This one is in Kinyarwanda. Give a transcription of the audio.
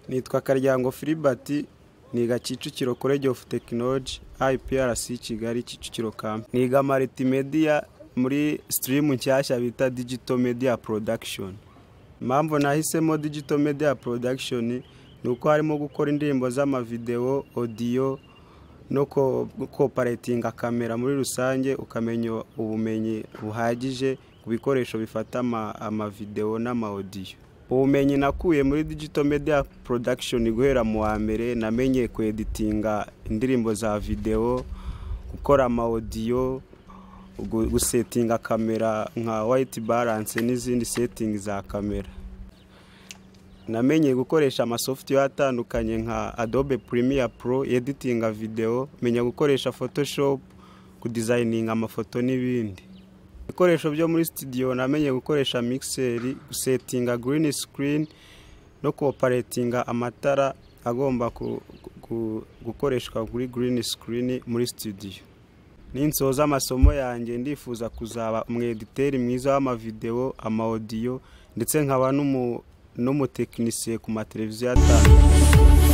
nitwa karyango Philbert niga kicukiro college of technology iprc kigali kicukiro kamp niga multimedia muri stream nshyashya bita digital media production impamvu nahisemo digital media production ni uko harimo gukora indirimbo z'amavideo odiyo no koparatinga kamera muri rusange ukamenya ubumenyi buhagije ku bikoresho bifata amavideo n'amaodiyo ubumenyi nakuye muri digito media production guhera mu wa mbere namenye kweditinga indirimbo za videwo gukora amawodiyo gusetinga kamera nka wayiti baranse n'izindi setingi za kamera namenye gukoresha amasoftware atandukanye nka adobe Premiere pro editinga videwo menya gukoresha photoshop kudizayininga amafoto n'ibindi ibikoresho byo muri sitidiyo namenye gukoresha mikiseri gusetinga girini sikirini no koparatinga amatara agomba gukoreshwa kuri girini sikirini muri sitidiyo n'insoza amasomo yanjye ndifuza kuzaba umwediteri mwiza w'amavidewo amawodiyo ndetse nkaba n'umutekinisiye ku mateleviziyo atandukanye